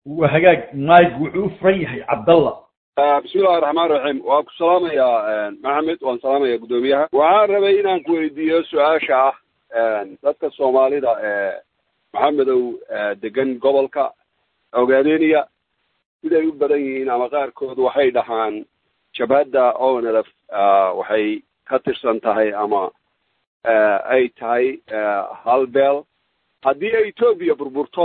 waa hagaag mike wuxuu u furan yahay cabdalla bismillahi raxmaan raxiim waan ku salaamayaa maxamed waan salaamaya guddoomiyaha waxaan rabay inaan ku weydiiyo su-aasha ah dadka soomaalida ee maxamedow degan gobolka ogaadeniya siday u badan yihiin ama qaarkood waxay dhahaan jabhadda onlf waxay ka tirsan tahay ama ay tahay hal beel haddii ay etoobiya burburto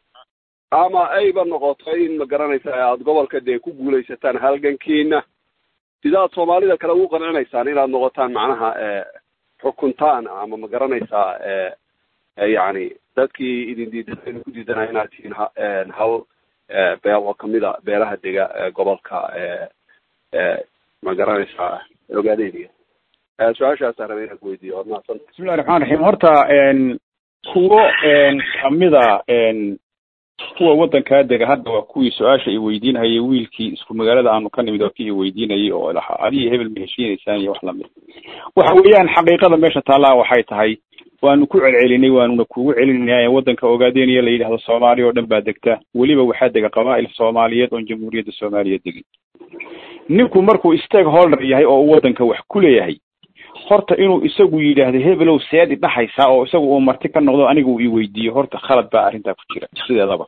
ama ayba noqoto in ma garanaysa aada gobolka dee ku guulaysataan halgankiina sidaad soomaalida kale ugu qancinaysaan inaad noqotaan macnaha xukuntaan ama ma garanaysaa yacni dadkii idin diidan ku diidanaa inaad tihiin hal beel oo kamida beelaha dega gobolka ma garanaysaa ogaadeyniga su-aashaasa rabay inaan kuweydiiyo waad mahadsan bismillahi raxmaan raxiim horta kuwo kamida kuwa waddankaa dega hadda waa kuwii su-aasha i weydiinhayay wiilkii isku magaalada aanu ka nimid waa kii i weydiinayay oo lahaa adiga hebel ma heshiinaysaan iyo wax lamid waxa weeyaan xaqiiqada meesha taallaa waxay tahay waanu ku celcelinay waanuna kugu celinaya waddanka ogaadeniya la yidhahdo soomaaliya oo dhan baa degta weliba waxaa dega qabaa'il soomaaliyeed oon jamhuuriyadda soomaaliya degin ninku markuu stakeholder yahay oo uu waddanka wax ku leeyahay horta inuu isagu yidhaahdo hebelow seed idhaxaysaa oo isagu uu marti ka noqdo aniga uu i weydiiyo horta khalad baa arrintaa ku jira sideedaba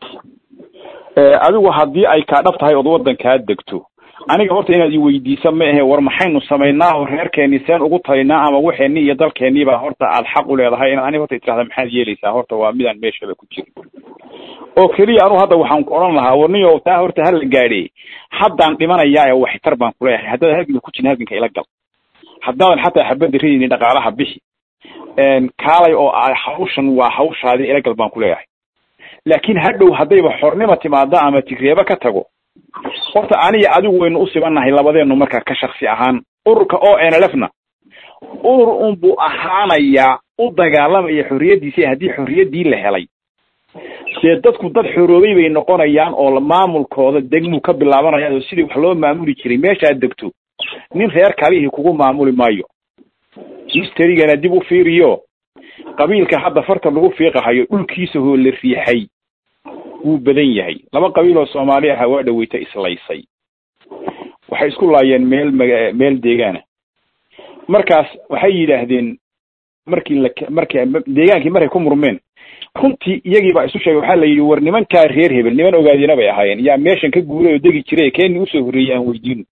adigu haddii ay kaa dhab tahay ood waddankaa degto aniga horta inaad i weydiisa ma ahe war maxaynu samaynaa oo reerkeenii seen ugu talinaa ama waxeenii iyo dalkeenii baa horta aad xaq u leedahay inaad aniga horta itirahda maxaad yeelaysaa horta waa midaan meeshaba ku jirin oo keliya anu hadda waxaan ku odhan lahaa warniyo taa horta hala gaadhe haddaan dhimanayaa waxtar baan kuleeyahay haddaad halganka ku jirin halganka ila gal haddaadan xataa xabadda ridaynin dhaqaalaha bixi kaalay oo hawshan waa hawshaadii ila gal baan kuleeyahay laakiin hadhow haddayba xornima timaada ama tigreeba ka tago horta aniga adigu waynu u sibannahay labadeenu markaa ka shaksi ahaan ururka o n l f na urur unbuu ahaanayaa u dagaalamaya xorriyaddiisa haddii xorriyaddii la helay dee dadku dad xoroobay bay noqonayaan oo maamulkooda degmuu ka bilaabanayaan oo sidii wax loo maamuli jiray meeshaad degto nin reer kalihii kugu maamuli maayo histerigana dib u fiiriyo qabiilka hadda farta lagu fiiqahayo dhulkiisa hoo la riixay wuu badan yahay laba qabiil oo soomaali aha waa dhaweyta islaysay waxay isku laayeen meel maga meel deegaana markaas waxay yidhaahdeen markii la marki deegaankii markay ku murmeen runtii iyagii baa isu sheegay waxaa la yidhi war nimankaa reer hebel niman ogaadina bay ahaayeen yaa meeshan ka guuray oo degi jiray keeni usoo horreeyey aan weydiino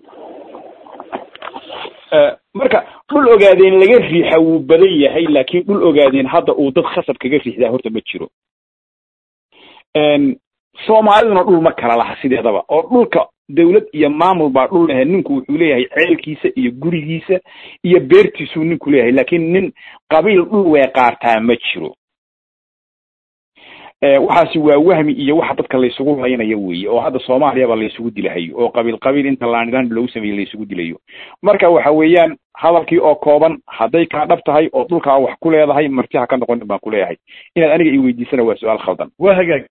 marka dhul ogaadeen laga riixa wuu badan yahay laakiin dhul ogaadeen hadda uu dad khasab kaga riixdaa horta ma jiro soomaaliduna dhul ma kala laha sideedaba oo dhulka dawlad iyo maamul baa dhul lehe ninku wuxuu leeyahay ceelkiisa iyo gurigiisa iyo beertiisuu ninku leeyahay laakiin nin qabiil dhul weeqaartaa ma jiro waxaasi waa wahmi iyo waxa dadka laysugu laynayo weeye oo hadda soomaaliyaba laysugu dilahayo oo qabiil qabiil inta laanidaan loogu sameeyey laysugu dilayo marka waxa weeyaan hadalkii oo kooban hadday kaa dhab tahay oo dhulkaa wax ku leedahay marti ha ka noqonin baan ku leeyahay inaad aniga i weydiisana waa su-aal khaldan waa hagaag